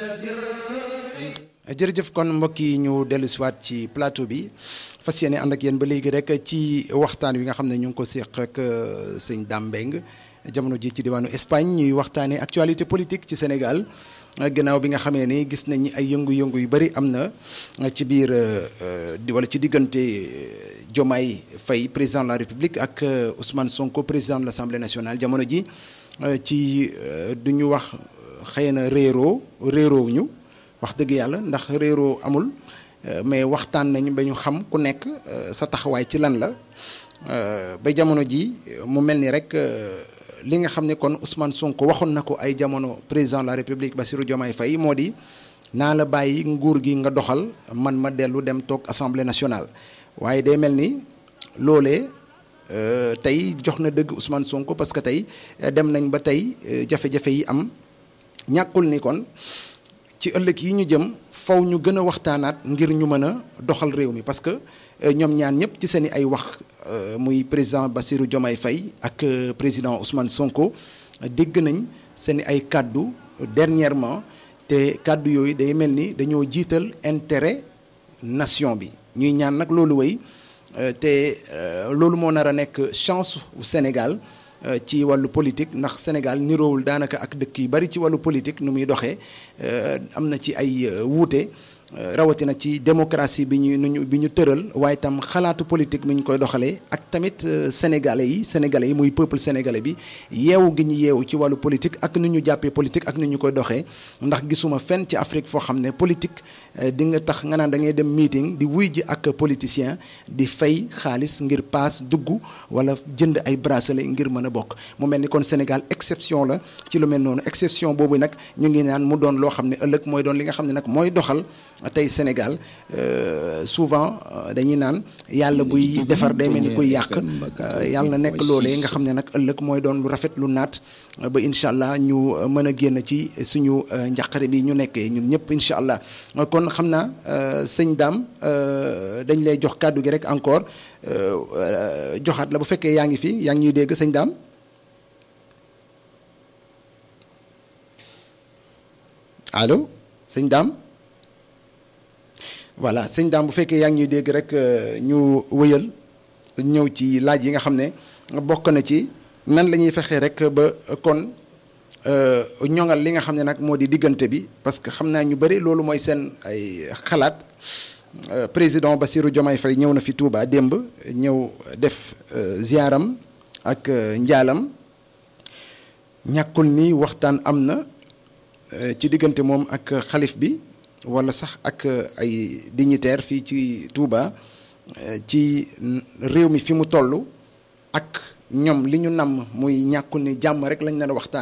jërëjëf kon mbokk yi ñu dellu siwaat ci plateau bi fas yéene ànd ak yéen ba léegi rek ci waxtaan wi nga xam ne ñu ngi ko séq ak sëñ Dame Mbengue jamono ji ci diwaanu Espagne ñuy waxtaanee actualité politique ci Sénégal gannaaw bi nga xamee ni gis nañ ay yëngu-yëngu yu bari am na ci biir wala ci diggante Diomaye Faye président de la République ak Ousmane Sonko président de l'Assemblée nationale jamono ji ci du ñu wax xëy na réeroo réeroo ñu wax dëgg yàlla ndax réeroo amul mais waxtaan nañu ba ñu xam ku nekk sa taxawaay ci lan la ba jamono ji mu mel ni rek li nga xam ne kon Ousmane Sonko waxoon na ko ay jamono président de la République Bassirou Diomaye Faye moo di naa la bàyyi nguur gi nga doxal man ma dellu dem toog assemblée nationale waaye day mel ni loolee tey jox na dëgg Ousmane Sonko parce que tey dem nañ ba tey jafe-jafe yi am ñàkkul ni kon ci ëllëg yi ñu jëm faw ñu gën a waxtaanaat ngir ñu mën a doxal réew mi parce que ñoom ñaan ñëpp ci seen i ay wax muy président Bassirou Diomaye Faye ak président Ousmane Sonko dégg nañ seen i ay kàddu dernièrement te kàddu yooyu day mel ni dañoo jiital intérêt nation bi ñuy ñaan nag loolu wéy te loolu moo nar a nekk chance u Sénégal ci wàllu politique ndax Sénégal niroowul daanaka ak dëkk yu bari ci wàllu politique nu muy doxee am na ci ay wuute rawatina ci démocratie bi ñu ñu bi ñu tëral waaye tam xalaatu politique mi ñu koy doxalee ak tamit sénégalais yi sénégalais yi muy peuple sénégalais bi yeewu gi ñu yeewu ci wàllu politique ak nu ñu jàppee politique ak nu ñu koy doxee ndax gisuma fenn ci Afrique foo xam ne politique di nga tax nga naan da ngay dem meeting di wuy ji ak politicien di fay xaalis ngir paas dugg wala jënd ay bracelet ngir mën a bokk mu mel ni kon Sénégal exception la ci lu mel noonu exception boobu nag ñu ngi naan mu doon loo xam ne ëllëg mooy doon li nga xam ne nag mooy doxal tey Sénégal souvent dañuy naan yàlla buy defar day mel ni kuy yàq yàlla na nekk loolee nga xam ne nag ëllëg mooy doon lu rafet lu naat ba incha allah ñu mën a génn ci suñu njàqare bi ñu nekkee ñun ñëpp incha allah kon xam naa sëñ Dame dañ lay jox kàddu gi rek encore joxaat la bu fekkee yaa ngi fi yaa ngi ñuy dégg sëñ Dame allo sëñ Dame voilà sëñ Dame bu fekkee yaa ngi ñuy dégg rek ñu wëyal ñëw ci laaj yi nga xam ne bokk na ci nan la ñuy fexee rek ba kon ñoŋal li nga xam ne nag moo di diggante bi parce que xam naa ñu bëri loolu mooy seen ay xalaat président Bassirou Diomaye Faye ñëw na fi Touba démb ñëw def ziaram ak njaalam ñàkkul ni waxtaan am na ci diggante moom ak xalif bi wala sax ak ay dignitaire fii ci Touba ci réew mi fi mu toll ak ñoom li ñu namm muy ñàkkul ni jàmm rek lañ leen a waxtaan